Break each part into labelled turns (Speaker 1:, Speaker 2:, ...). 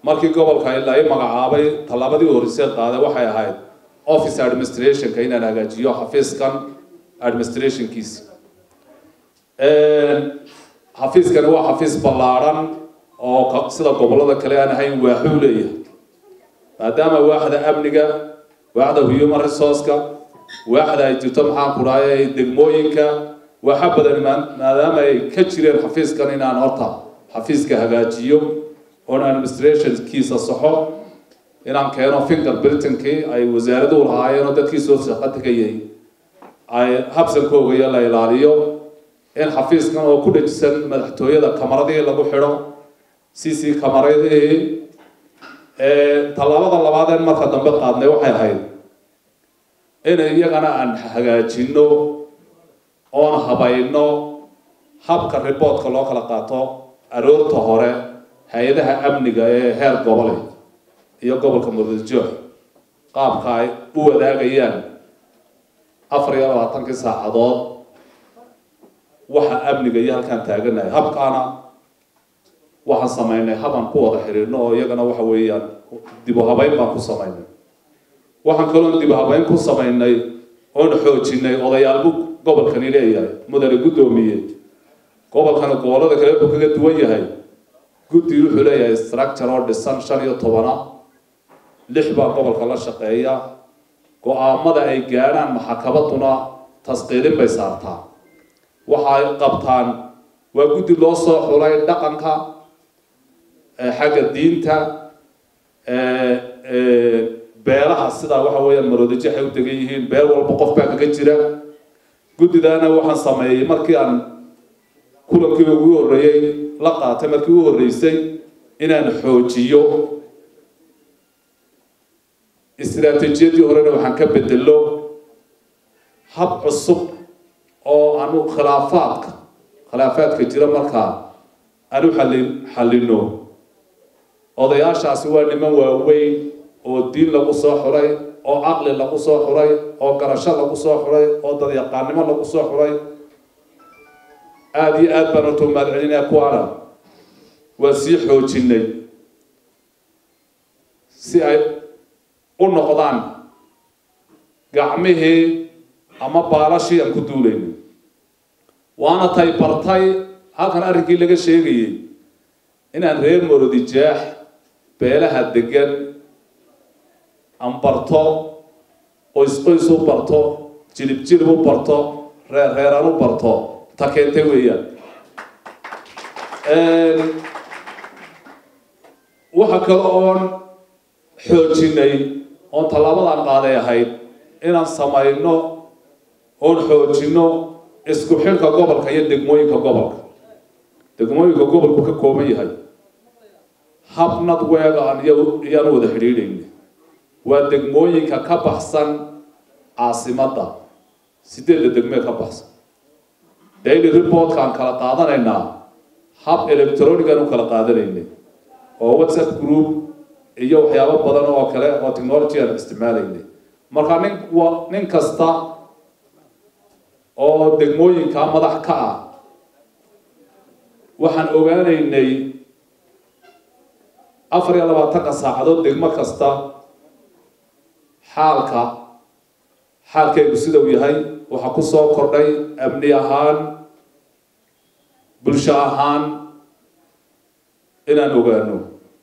Speaker 1: markii gobolka ilaa i magacaabay tallaabadii horreysay qaaday waxay ahayd office administrationka inaan hagaajiyo xafiiskan administrationkiisa xafiiskani waa xafiis ballaadhan oo sida gobollada kale aan ahayn waaxuu leeyahay maadaama waaxda amniga waaxda human resourceka waaxda ay jirto maxaan ku dhahay degmooyinka waxa badan maadaama ay ka jireen xafiiskan inaan horta xafiiska hagaajiyo oon administrationkiisa saxo inaan keeno finger britankii ay wasaaraduhu lahaayeen oo dadkii soo shaqo tegayay ay habsankooga iyo la ilaaliyo in xafiiskan oo ku dhajisan madaxtooyada kamaradihii lagu xidho c c kamaradihii tallaabada labaadeen marka dambe qaadnay waxay ahayd in iyagana aan hagaajino oon habayno habka riboortka loo kala qaato aroorta hore hay-adaha amniga ee heer gobole iyo gobolka muradjoox qaabka ay u wadaagayaan afar iyo labaatankii saacadood waxa amniga iyo halkaan taaganahay habkaana waxaan samaynay habaan ku wada xidhiidhno oo iyagana waxa weeyaan dib u habeyn baan ku samaynay waxaan kaloon dib u habeyn ku samaynay oon xoojinay odayaalbu gobolkani leeyahay mudane guddoomiye gobolkana gobollada kale wuxuu kaga duwan yahay guddi wuxuu leeyahay structure oo dhisan shan iyo tobana lix baa gobolka la shaqeeya go-aamada ay gaadhaan maxakabaduna tasqiilin bay saartaa waxay qabtaan waa guddi loo soo xulay dhaqanka xagga diinta beelaha sidaa waxa weeyaan maroodijo waxay u degan yihiin beel walba qof baa kaga jira guddidaana waxaan sameeyey markii aan kulankii ugu horreeyey la qaatay markii ugu horreysay inaan xoojiyo istiraatiijiyadii horena waxaan ka bedelo hab cusub oo aanu khilaafaadka khilaafaadka jira markaa aanu xali xallino odayaashaasi waa niman waaweyn oo diin lagu soo xuray oo caqli lagu soo xuray oo garasho lagu soo xuray oo dadyaqaannimo lagu soo xuray aada iyo aad baan horta umaad celinaya kuwaana waa sii xoojinay si ay u noqdaan gacmihii ama baalashii aan ku duulaynay waana tay bartay halkan arrinkii laga sheegayay inaan reer morodijaax beelaha degan aan barto qoys qoys u barto jilib jilib u barto reer reeraan u barto ta keentay weeyaan waxa kale oon xoojinay oon tallaabadan qaaday ahayd inaan samayno oon xoojino isku xilka gobolka iyo degmooyinka gobolka degmooyinka gobolku ka kooban yahay hab nadweega aan iyaan wada xidhiidhayna waa degmooyinka ka baxsan caasimadda sideedda degmee ka baxsan daily reportkaan kala qaadanaynaa hab electronican u kala qaadanaynay oo whatsapp group iyo waxyaabo badan oo kale oo technology aan isticmaalaynay marka nin wa nin kasta oo degmooyinka madax ka ah waxaan ogaanaynay afar iyo labaatanka saacadood degmo kasta xaalka xaalkaygu sida uu yahay waxaa ku soo kordhay amni ahaan bulsho ahaan inaan ogaano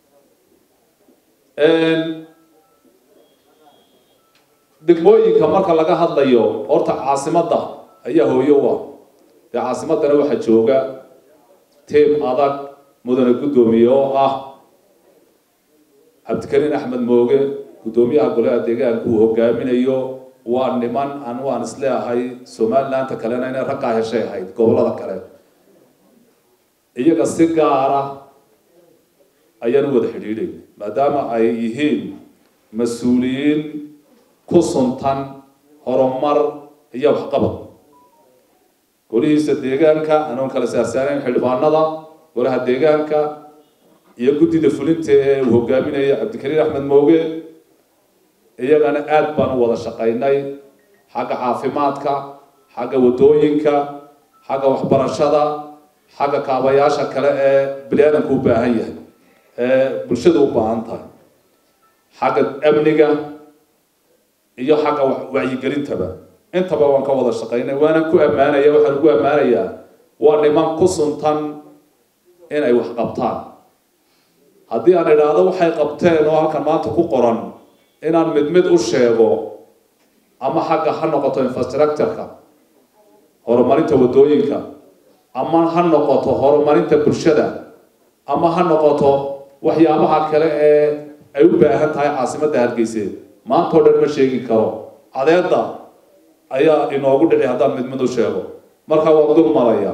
Speaker 1: degmooyinka marka laga hadlayo horta caasimadda ayaa hooyo u ah dee caasimaddana waxaa jooga tiim adag mudane guddoomiye oo ah cabdikariin axmed mooge guddoomiyaha golaha deegaanka uu hogaaminayo waa niman aan waan isleeahay somalilandta kalena inay raggaa heshay ahayd gobollada kale iyaga si gaara ayaan u wada xidhiidhayna maadaama ay yihiin mas-uuliyiin ku suntan horumar iyo waxqabad golihiisa deegaanka anoon kala saarsaanayn xildhibaanada golaha deegaanka iyo guddida fulinta ee uu hogaaminaya cabdikariin axmed mooge iyagana aada baan u wada shaqaynay xagga caafimaadka xagga waddooyinka xagga waxbarashada xagga kaabayaasha kale ee bini-aadanku u baahan yahay ee bulshada u baahan tahay xagga amniga iyo xagga wacyigelintaba intaba waan ka wada shaqaynay waana ku ammaanaya waxaan ugu ammaanayaa waa niman ku suntan inay wax qabtaan haddii aan idhaahdo waxay qabteen oo halkan maanta ku qoran inaan mid mid u sheego ama xagga ha noqoto infrastructureka horumarinta waddooyinka ama ha noqoto horumarinta bulshada ama ha noqoto waxyaabaha kale ee ay u baahan tahay caasimadda hargeyseed maanta oo dhan ma sheegi karo cadeedda ayaa inoogu dhici haddaan mid mid u sheego marka waan dul maraya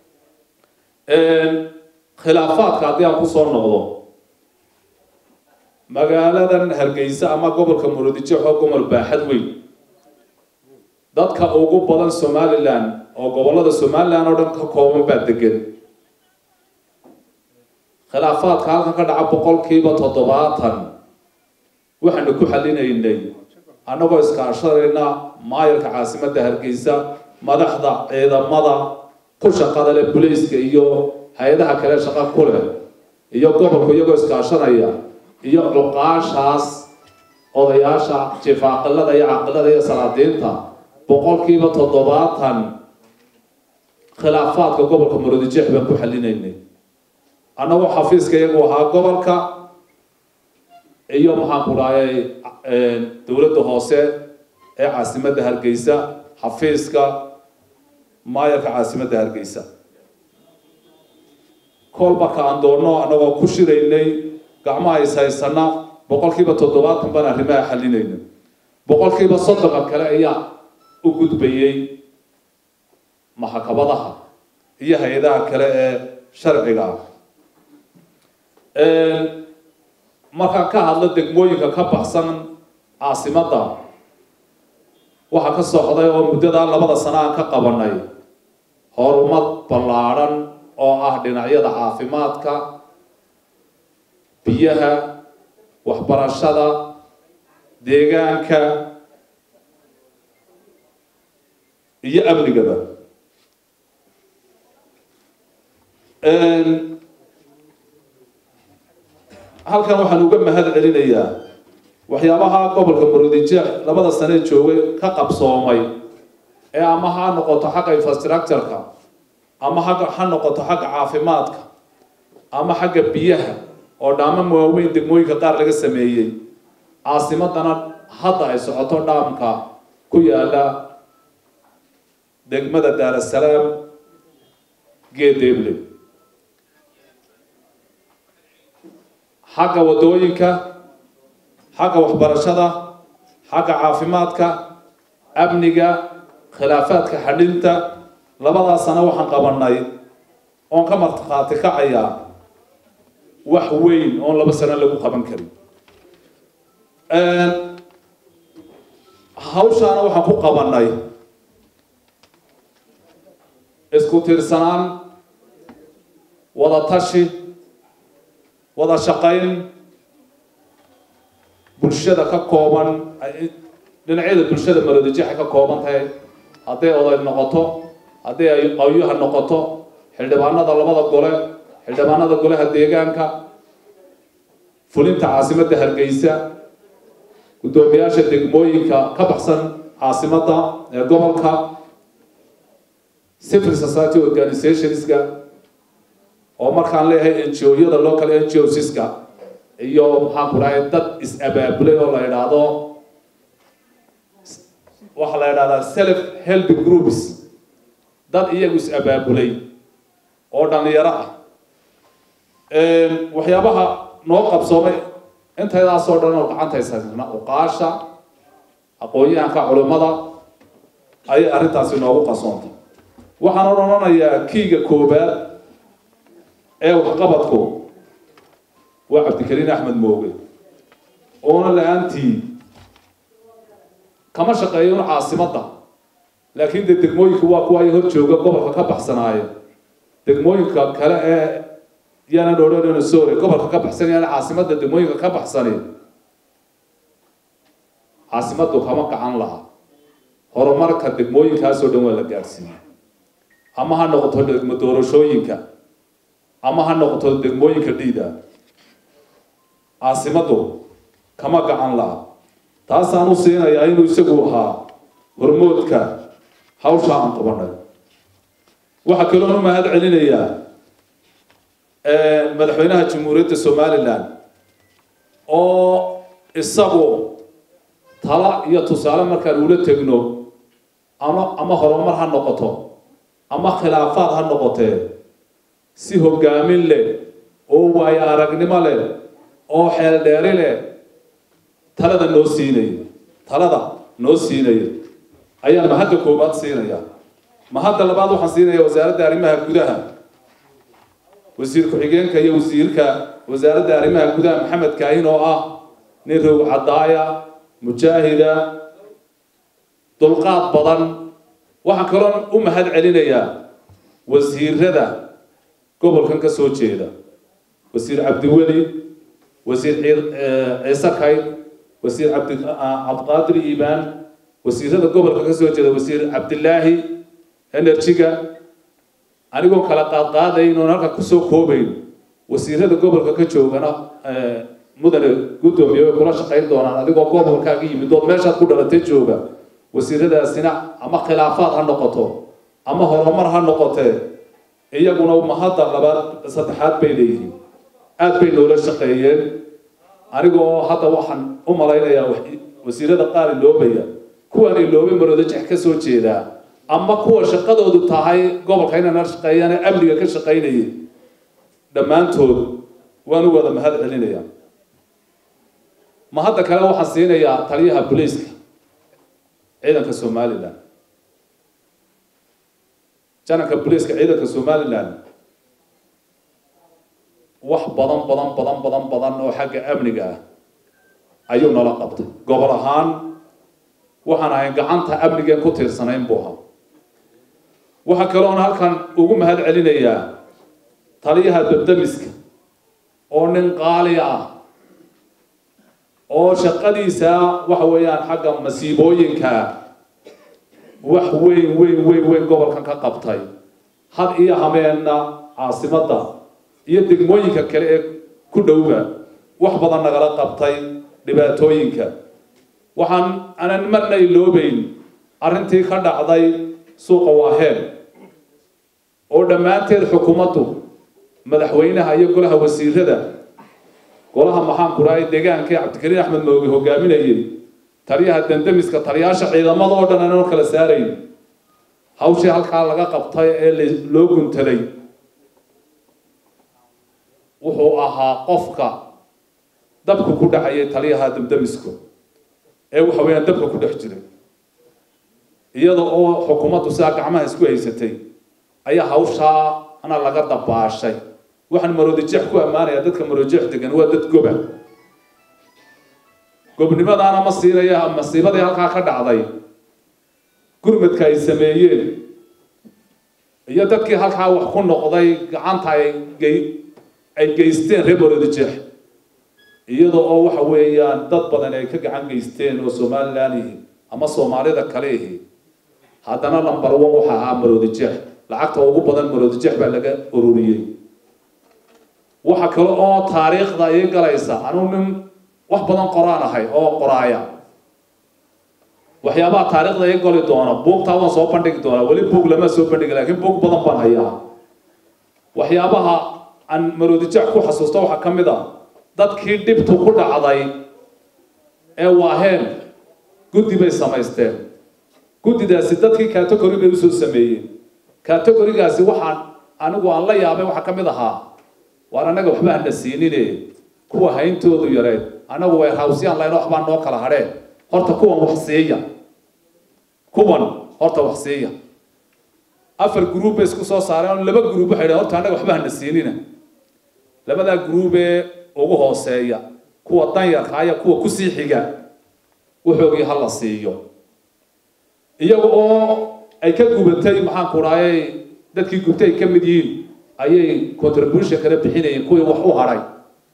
Speaker 1: khilaafaadka haddii aan kusoo noqdo magaaladan hargeysa ama gobolka murudijo oo gobol baaxad weyn dadka ugu badan somalilan oo gobolada somalilan oo dhan ka kooban baa degan khilaafaadka halkan ka dhaca boqolkiiba toddobaatan waxaanu ku xalinaynay annagoo iskaashanayna maayarka caasimadda hargeysa madaxda ciidamada ku shaqada leh bulayska iyo hay-adaha kale shaqa ku leh iyo gobolku iyagoo iskaashanaya iyo cuqaashaas odayaasha jifaaqilada iyo caqilada iyo salaadiinta boqolkiiba toddobaatan khilaafaadka gobolka murudijeex baan ku xalinaynay annagoo xafiiska iyagu ahaa gobolka iyo maxaan ku dhahayay dowladda hoose ee caasimadda hargeysa xafiiska maayarka caasimadda hargeysa kolbaka aan doonno annagoo ku shiraynay gacmaha is haysana boqolkiiba toddobaatan baan arrimaha xalinayna boqolkiiba soddonka kale ayaa u gudbayay maxkamadaha iyo hay-adaha kale ee sharciga ah markaan ka hadlo degmooyinka ka baxsan caasimadda waxaa ka socday oo muddadaa labada sano aan ka qabanay horumar ballaadhan oo ah dhinacyada caafimaadka biyaha waxbarashada deegaanka iyo amnigaba halkan waxaan uga mahad celinayaa waxyaabaha gobolka murudijeex labada sane joogay ka qabsoomay ee ama ha noqoto xagga infrastructureka ama hagga ha noqoto xagga caafimaadka ama xagga biyaha oo dhaamam waaweyn degmooyinka qaar laga sameeyey caasimadana hadda ay socoto dhaamka ku yaala degmada daarasalaam geedeeble xagga waddooyinka xagga waxbarashada xagga caafimaadka amniga khilaafaadka xadhinta labadaas sano waxaan qabanay oon ka markhaati kacayaa wax weyn oon laba sano lagu qaban karin hawshaana waxaan ku qabanay isku tiirsanaan wada tashi wada shaqayn bulshada ka kooban dhinacyada bulshada marodijexa ka kooban tahay hadday oday noqoto hadday ay qawyuha noqoto xildhibaanada labada gole xildhibaanada golaha deegaanka fulinta caasimadda hargeysa guddoomiyaasha degmooyinka ka baxsan caasimadda ee gobolka civil society organizationska oo markaan leeyahay ngo-yada local ngosiska iyo maxaan ku dhahay dad is-abaabulay oo la idhaahdo waxaa la idhahdaa self help groups dad iyagu is-abaabulay oo dhalinyaro ah waxyaabaha noo qabsoomay intaydaasoo dhan oo gacantaysa uqaasha aqoon-yahanka culimmada ayay arrintaasi noogu qasoontay waxaan odhanayaa kiiga koobaad ee waxqabadku waa cabdikariin axmed mooge oona la-aantii kama shaqeeyo un caasimadda laakiin dee degmooyinka waa kuwa ay hor jooga gobolka ka baxsanaaye degmooyinka kale ee yaanan odhanayno sorry gobolka ka baxsanayaan caasimadda degmooyinka ka baxsani caasimaddu kama gacan laha horumarka degmooyinkaasoo dhan waa la gaadhsiiyey ama ha noqoto degmo doorashooyinka ama ha noqoto degmooyinka dhiida caasimaddu kama gacan laha taasaan u siinayaa inuu isagu ahaa hormoodka hawsha aan qabanay waxaa kaloon u mahad celinayaa madaxweynaha jamhuuriyadda somalilan oo isagu tala iyo tusaale markaan ula tegno ama ama horumar ha noqoto ama khilaafaad ha noqotee si hogaamin leh oo waayo aragnimo leh oo xeeldheeri leh talada noo siinaya talada noo siinaya ayaan mahadda koobaad siinaya mahadda labaad waxaan siinaya wasaaradda arrimaha gudaha wasiir ku-xigeenka iyo wasiirka wasaaradda arrimaha gudaha maxamed kaahin oo ah nin roog cadaaya mujaahida dulqaad badan waxaan kaloon u mahad celinayaa wasiirada gobolkan ka soo jeeda wasiir cabdiweli wasiir ciise kayd wasiir cabdi cabdiqaadir iibaan wasiirada gobolka ka soo jeeda wasiir cabdilaahi enerjiga anigoo kala qaadqaadayn oon halkan kusoo koobayn wasiirada gobolka ka joogana mudane guddoomiye way kula shaqayn doonaan adigoo gobolkaaga yimid ood meeshaad ku dhalatay jooga wasiiradaasina ama khilaafaad ha noqoto ama horumar ha noqotee iyaguna mahadda labaad saddexaad bay leeyihiin aad bay noola shaqeeyeen anigoo hadda waxaan u malaynayaa wasiirada qaar iloobaya kuwaan iloobay maroodajex ka soo jeedaa ama kuwa shaqadoodu tahay gobolka inana shaqeeyaan amniga ka shaqaynayay dhammaantood waan u wada mahad celinayaa mahadda kale waxaan siinayaa taliyaha booliiska ciidanka somalilan jananka booliiska ciidanka somalilan wax badan badan badan badan badan oo xagga amniga ah ayuu nala qabtay gobol ahaan waxaan ahay gacanta amnigeen ku tiirsanayn buu ahaa waxaa kaloon halkan ugu mahad celinayaa taliyaha dabdamiska oo nin qaali ah oo shaqadiisa waxa weeyaan xagga masiibooyinka wax weyn weyn weyn weyn gobolkan ka qabtay had iyo hameenna caasimadda iyo degmooyinka kale ee ku dhowba wax badan nagala qabtay dhibaatooyinka waxaan anan marna iloobeyn arrintii ka dhacday suuqa waaheen oo dhammaanteed xukuumaddu madaxweynaha iyo golaha wasiirada golaha maxaan ku dhahay deegaanka ee cabdikariin axmed mooge hogaaminayay taliyaha dandamiska taliyaasha ciidamada oo dhan aanoo kala saarayn hawshii halkaa laga qabtay ee loo guntaday wuxuu ahaa qofka dabku ku dhacayay taliyaha damdamisko ee waxa weeyaan dabka ku dhex jiray iyada oo xukuumaddu sidaa gacmaha isku haysatay ayaa hawshaa ana laga dabaashay waxaan maroodijeex ku ammaanayaa dadka maroodijeex degan waa dad goba gobnimadaana ma siinaya masiibadii halkaa ka dhacday gurmadka ay sameeyeen iyo dadkii halkaa wax ku noqday gacanta ay gey ay geysteen reer maroodijeex iyada oo waxa weeyaan dad badan ay ka gacan geysteen oo somalilan ihi ama soomaalida kale ihi haddana lambar one waxa ahaa maroodijeex lacagta ugu badan maroodijeex baa laga ururiyey waxa kale oo taariikhda ii galaysa anuu nin wax badan qoraan ahay oo qoraaya waxyaabaha taariikhda ii gali doona buugtaa waan soo bandhigi doonaa weli buug lama soo bandhigi laakiin buug badan baan hayaa waxyaabaha aan maroodijeex ku xasuusto waxaa ka mid a dadkii dhibtu ku dhacday ee waaheen guddi bay samaysteen guddidaasi dadkii category bay usoo sameeyeen categorigaasi waxaan anigu aan la yaabay waxaa ka mid ahaa waar annaga waxba hana siinine kuwa hayntoodu yareed annagu way hawsiyaan layn waxbaa noo kala hadheen horta kuwan wax siiya kuwan horta wax siiya afar gruub bay isku soo saareen laba gruub waxay dhaheen horta annaga waxba hana siinina labadaa gruubee ugu hooseeya kuwa danyarka aya kuwa kusii xiga wuxoogii ha la siiyo iyaga oo ay ka gubatay maxaan ku dhahayay dadkii gubtay ay ka mid yihiin ayay contribution kala bixinayeen kuwii wax u hadhay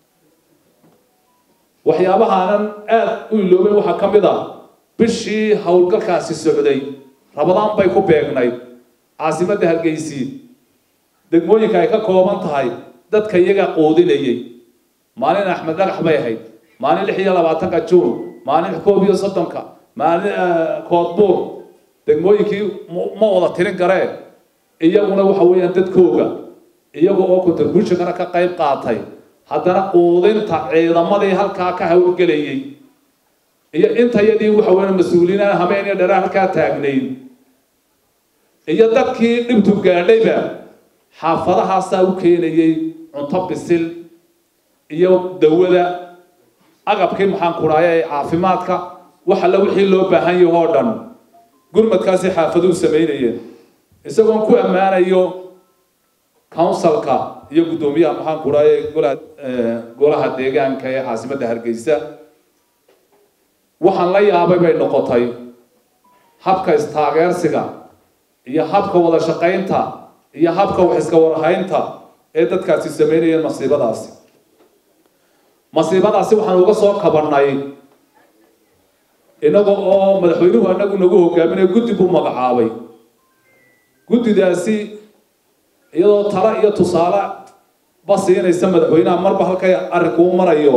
Speaker 1: waxyaabahaanan aada u iloobay waxaa ka mid ah bishii howlgalkaasi socday rabadaan bay ku beegnayd caasimadda hargeysi degmooyinka ay ka kooban tahay dadka iyaga quudinayay maalin axmed dhagax bay ahayd maalin lix iyo labaatanka juun maalin koob iyo soddonka maalin koodbuur degmooyinkii ma wada tirin kareen iyaguna waxa weeyaan dadkooga iyaga oo contributionkana ka qayb qaatay haddana quudinta ciidamadii halkaa ka hawlgelayay iyo intayadii waxa weeyaan mas-uuliyiin habeen iyo dheraa halkaa taagnayd iyo dadkii dhibtu gaadhayba xaafadahaasaa u keenayay cunto bisil iyo dawada agabkii maxaan ku dhahay ee caafimaadka wax alla wixii loo baahan yahay oo dhan gurmadkaasi xaafaduhu samaynayeen isagoon ku ammaanayo counsilka iyo guddoomiyaha maxaan ku dhahay golaha golaha deegaanka ee caasimadda hargeysa waxaan la yaabay bay noqotay habka istaageersiga iyo habka wada shaqaynta iyo habka wax iska warhaynta ee dadkaasi samaynayeen masiibadaasi masiibadaasi waxaan uga soo kabannay inaga oo madaxweynuhu anagu nagu hogaaminaya guddi buu magacaabay guddidaasi iyadoo talo iyo tusaale ba siinaysa madaxweynaha marba halkay arrinkuu marayo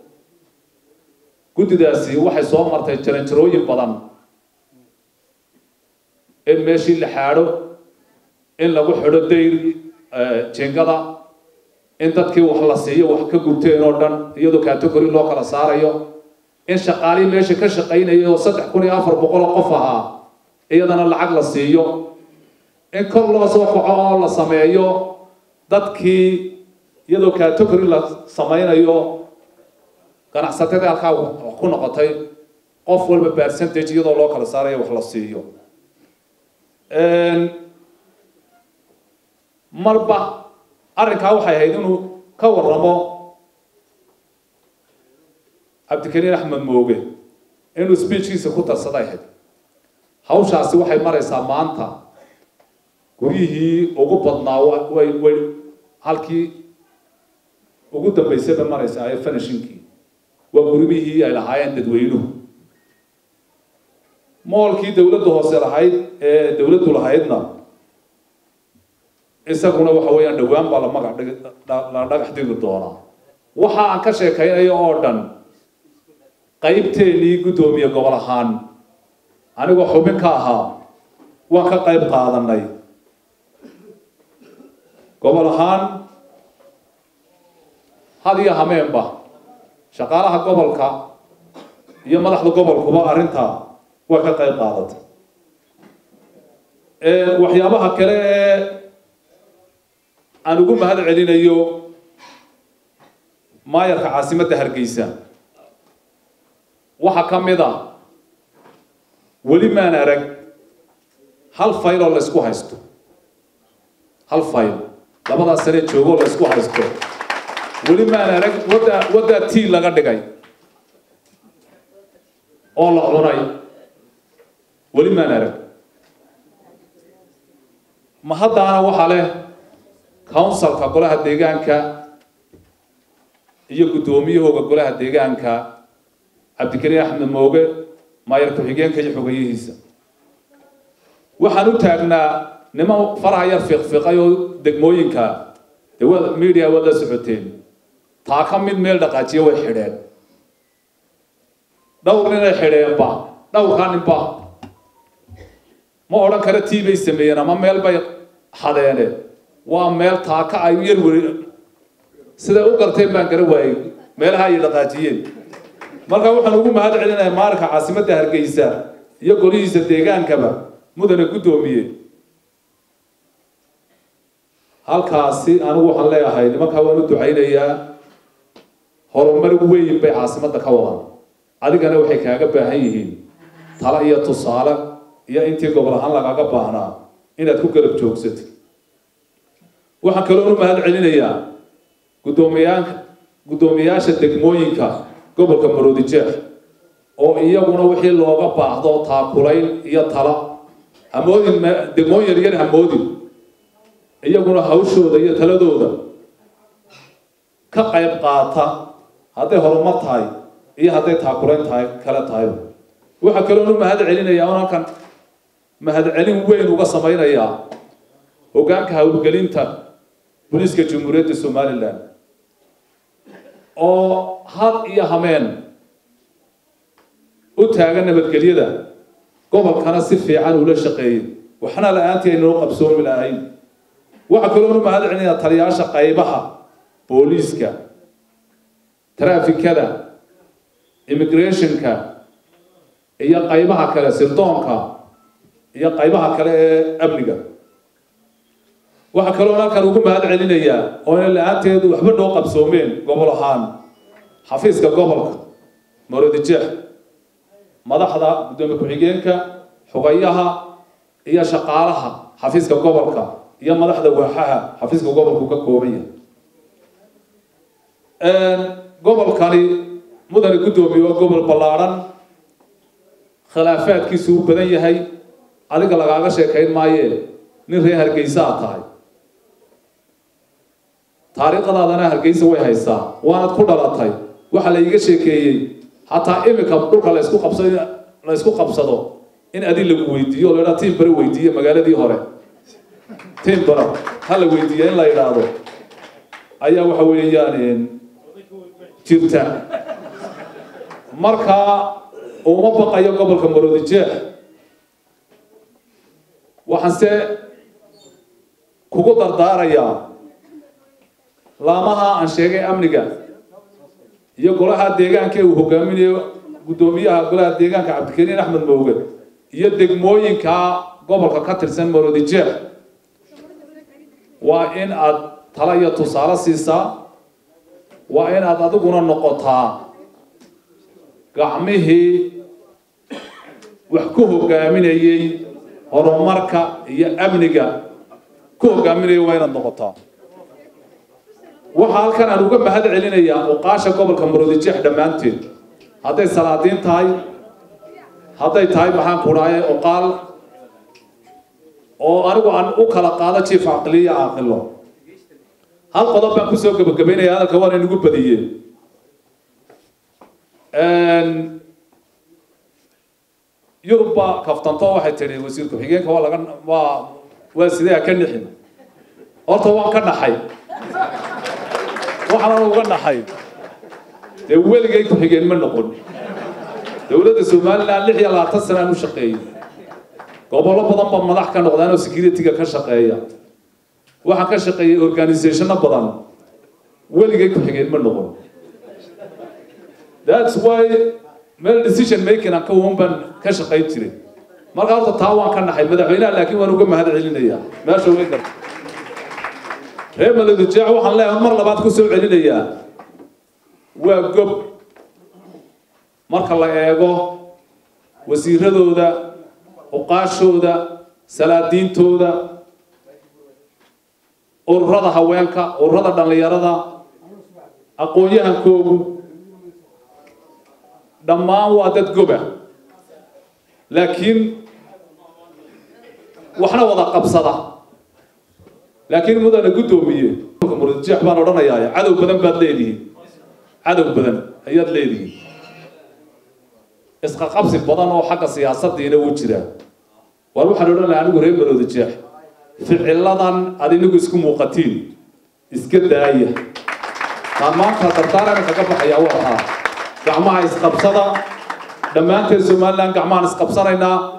Speaker 1: guddidaasi waxay soo martay jaranjarooyin badan in meeshii la xaadho in lagu xidho dayr jingada in dadkii wax la siiyo wax ka gubteen oo dhan iyadoo category loo kala saarayo in shaqaalihii meesha ka shaqaynaya oo saddex kun iyo afar boqol oo qof ahaa iyadana lacag la siiyo in kor loo soo kaco oo la sameeyo dadkii iyadoo category la samaynayo ganacsatadii halkaa wax ku noqotay qof walba percentage iyadoo loo kala saarayo wax la siiyo marba arrinkaa waxay ahayd inuu ka waramo cabdikariin axmed mooge inuu speechkiisa ku darsaday ahayd hawshaasi waxay maraysaa maanta guryihii ugu badnaa way way halkii ugu dambaysay bay maraysaa ee finishinkii waa gurimihii ay lahaayeen dadweynuhu moolkii dowladda hoose lahayd ee dowladdu lahaydna isaguna waxa weeyaan dhowaan baa la magac dhig la dhagax dhigi doonaa waxa aan ka sheekaynayo oo dhan qaybteennii guddoomiye gobol ahaan anigoo xubin ka ahaa waan ka qayb qaadanay gobol ahaan had iyo hameenba shaqaalaha gobolka iyo madaxda gobolkuba arrintaa way ka qayb qaadatay waxyaabaha kale ee aan ugu mahad celinayo maayarka caasimadda hargeysa waxaa ka mid a weli maan arag hal fayl oo laysku haysto hal fayl labadaas sane joogoo laysku haysto weli maan arag wadda waddaa tii laga dhigay oo la cunay weli maan arag ma haddaana waxaa leh counsilka golaha deegaanka iyo guddoomiyahooga golaha deegaanka cabdikariin axmed mooge maayar ku-xigeenka iyo xogeyihiisa waxaan u taagnaa niman faraha yar fiiqfiiqay oo degmooyinka dee wa media waad la socoteen taa ka mid meel dhaqaajiya way xidheen dhowr ninay xidheenba dhowrkaa ninba ma odhan kara tii bay sameeyeen ama meel bay xadeene waa meel taaka ay yar weri siday u garteen baan gara waayey meelaha ay dhaqaajiyeen marka waxaan ugu mahad celinayaa maalinka caasimadda hargeysa iyo golihiisa deegaankaba mudane guddoomiye halkaasi anigu waxaan leeyahay nimankaa waan u ducaynayaa horumar weyn bay caasimadda ka wadaan adigana waxay kaaga baahan yihiin talo iyo tusaale iyo intii gobol ahaan lagaaga baahnaa inaad ku garab joogsatid waxaan kaloo u mahad celinayaa guddoomiyaanka guddoomiyaasha degmooyinka gobolka maroodijeex oo iyaguna wixii looga baahdo taakulayn iyo tala hamoodin degmooyin yaryar hamoodin iyaguna hawshooda iyo taladooda ka qayb qaata hadday horumar tahay iyo hadday taakulayn tahay kale tahay waxaa kaloo u mahad celinayaa un halkan mahadcelin weyn uga samaynayaa hoggaanka hawlgelinta booliiska jamhuuriyadda somalilan oo had iyo hameen u taagan nabadgelyada gobolkana si fiican ula shaqeeyey waxna la-aantii aynoo qabsoomi lahayn waxaa kaloonu mahad celinayaa taliyaasha qaybaha booliiska trafikada immigrationka iyo qaybaha kale sirdoonka iyo qaybaha kale ee amniga waxaa kaloo halkan ugu mahad celinayaa oo ina la-aanteedu waxba noo qabsoomeen gobol ahaan xafiiska gobolka marodijeex madaxda guddoomiye ku-xigeenka xugayaha iyo shaqaalaha xafiiska gobolka iyo madaxda waaxaha xafiiska gobolku ka kooban yahay gobolkani mudane guddoomiye waa gobol ballaadhan khilaafaadkiisu u badan yahay adiga lagaaga sheekayn maayee nin reer hargeysa a tahay taariikhdaadana hargeysa way haysaa waanad ku dhalatay waxaa la iiga sheekeeyey hataa imika dhulka laysku qabsado la ysku qabsado in adi lagu weydiiyo o la idhaha tiim bare weydiiye magaaladii hore tiim bara ha la weydiiya in la idhaahdo ayaa waxa weeyaan jirta markaa uma baqayo gobolka maroodijeex waxaanse kugu dardaarayaa laamaha aan sheegay amniga iyo golaha deegaanka uu hogaaminayo guddoomiyaha golaha deegaanka cabdikariin axmed mooge iyo degmooyinka gobolka ka tirsan maroodijeex waa in aad tala iyo tusaale siisaa waa in aad adiguna noqotaa gacmihii wax ku hogaaminayey horumarka iyo amniga ku hogaaminaya waa inaad noqotaa waxaa halkan aan uga mahad celinayaa uqaasha gobolka maroodijeex dhammaanteed hadday salaadiin tahay hadday tahay maxaan ku dhahay oqaal oo anigu aan u kala qaado jief caqliya caaqilo hal qodob baan kusoo gebagabaynaya hadalka waana inagu badiyeen yurubba kaftanto waxay tidhi wasiir ku-xigeenka waa laga waa waa sidee ka nixin horta waan ka naxay waxaan uga naxay dee weligay ku-xigeen ma noqon dowladda somaliland lix iyo labaatan sana aan u shaqeeyey gobollo badan ba madax ka noqdaan oo security-ga ka shaqeeya waxaan ka shaqeeyey organizationo badan weligay ku-xigeen ma noqon that's why meel decision making aan ka wan baan ka shaqayn jiray marka horta taa waan ka naxay madaxweynaha laakiin waan uga mahad celinayaa meesha way garta reer maladujaac waxaan leeyahay mar labaad ku soo celinayaa waa gob marka la eego wasiiradooda uqaashooda salaadiintooda ururada haweenka ururada dhallinyarada aqoon-yahankoogu dhammaan waa dad goba laakiin waxna wada qabsada laakiin mudana guddoomiye murjeex baan odhanayaa cadow badan baad leedihiin cadow badan ayaad leedihiin isqaqabsi badan oo xagga siyaasadiina wuu jiraa war waxaan odhan lahaa anigu reer maroodijeex ficiladan aad inagu isku muuqatiin iska daaya taan maanta dardaarana kaga baxaya waa taa gacmaha isqabsada dhammaanteen somaliland gacmahaan isqabsanaynaa